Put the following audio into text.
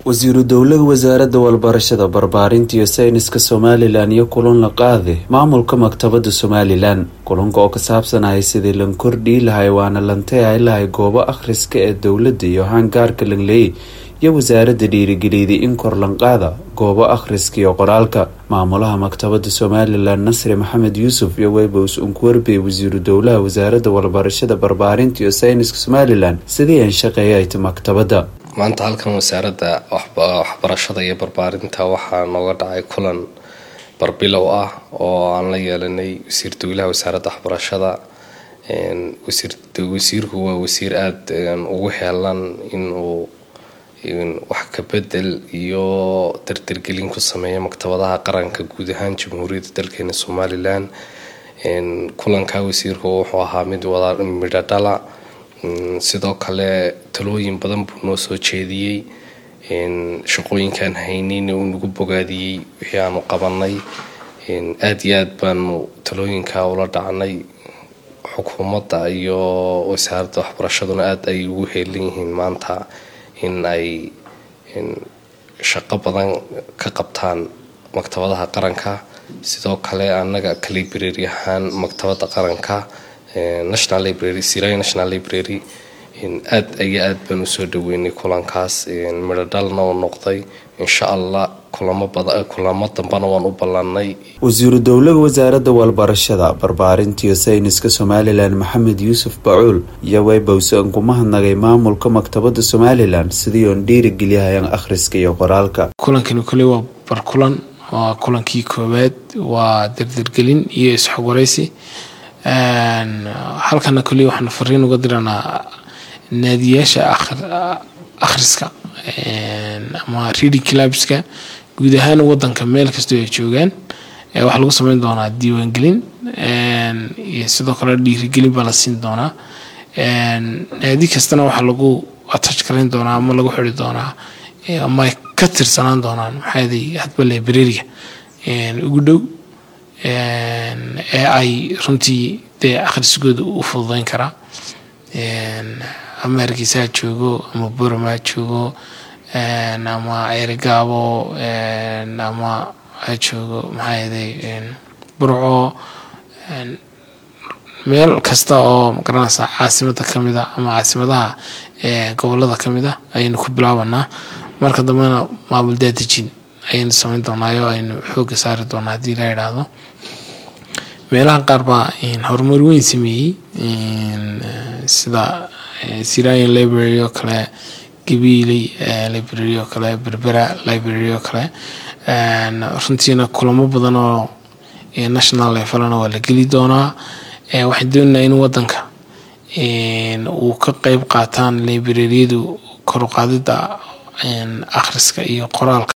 wasiiru dowlada wasaaradda walbarashada barbaarinta iyo sayniska somalilan iyo kulan la qaade maamulka maktabada somalilan kulanka oo ka saabsanaya sidii lan kordhii lahay waana lantayahay lahay goobo akhriska ee dowladda iyo hangaarka lanleey iyo wasaaradda dhiirigeliyday in kor lanqaada goobo akhriska iyo qoraalka maamulaha maktabada somalilan nasri maxamed yuusuf iyo webos unkuwerbe wasiiru dowlaha wasaaradda walbarashada barbaarinta iyo sayniska somalilan sidii aan shaqeeyayta maktabada maanta halkan wasaaradda waxbarashada iyo barbaarinta waxaa nooga dhacay kulan barbilow ah oo aan la yeelanay wasiir dowlaha wasaaradda waxbarashada wasiirku waa wasiir aada ugu heelan inuu wax ka bedel iyo dardargelin ku sameeya maktabadaha qaranka guud ahaan jamhuuriyadda dalkeena somalilan kulanka wasiirku wuxuu ahaa mid wada midho dhala sidoo kale talooyin badan buu noo soo jeediyey shaqooyinkaan haynin uu nagu bogaadiyey wixii aanu qabanay aada iyo aad baanu talooyinka ula dhacnay xukuumadda iyo wasaaradda waxbarashaduna aada ay ugu heelan yihiin maanta in ay shaqo badan ka qabtaan maktabadaha qaranka sidoo kale annaga ka library ahaan maktabadda qaranka national library siraya national library aada iyo aad baan usoo dhaweynay kulankaas midho dhalna uu noqday insha allah kulamo dambana waan u ballanay wasiiru dowlada wasaaradda walbarashada barbaarinta iyo sayniska somalilan maxamed yuusuf bacuul iyo weybowse an kuma hadnagay maamulka maktabada somalilan sidii oon dhiirigeliyahayaan akhriska iyo qoraalka kulankani kole waa barkulan waa kulankii koowaad waa dardargelin iyo isxogwaraysi halkana koliya waxaan fariin uga diranaa naadiyaasha akhriska ama reading clubska guud ahaan wadanka meel kastoo ay joogaan waxaa lagu sameyn doonaa diiwaangelin iyo sidoo kale dhiirigelin baa la siin doonaa naadi kastana waxaa lagu attach garayn doonaa ama lagu xiri doonaa ama ay ka tirsanaan doonaan maxaa hadba librariga ugu dhow ee ay runtii dee akhrisigooda u fududeyn karaa ama hargeysa ha joogo ama burama ha joogo ama ceerigaabo ama ha joogo maxaa yeday burco meel kasta oo magaranaysa caasimada kamid a ama caasimadaha gobolada kamid a ayaynu ku bilaabanaa marka dambena maamul daadejin ayaynu sameyn doonaayo aynu xooga saari doonaa haddii la yidhaahdo meelaha qaar baa horumar weyn sameeyey sida siranian library oo kale gabiiley library oo kale berbera library oo kale runtiina kulamo badan oo national levelna waa la geli doonaa waxaan doonaynaa in wadanka uu ka qeyb qaataan libraryadu koruqaadida akhriska iyo qoraalka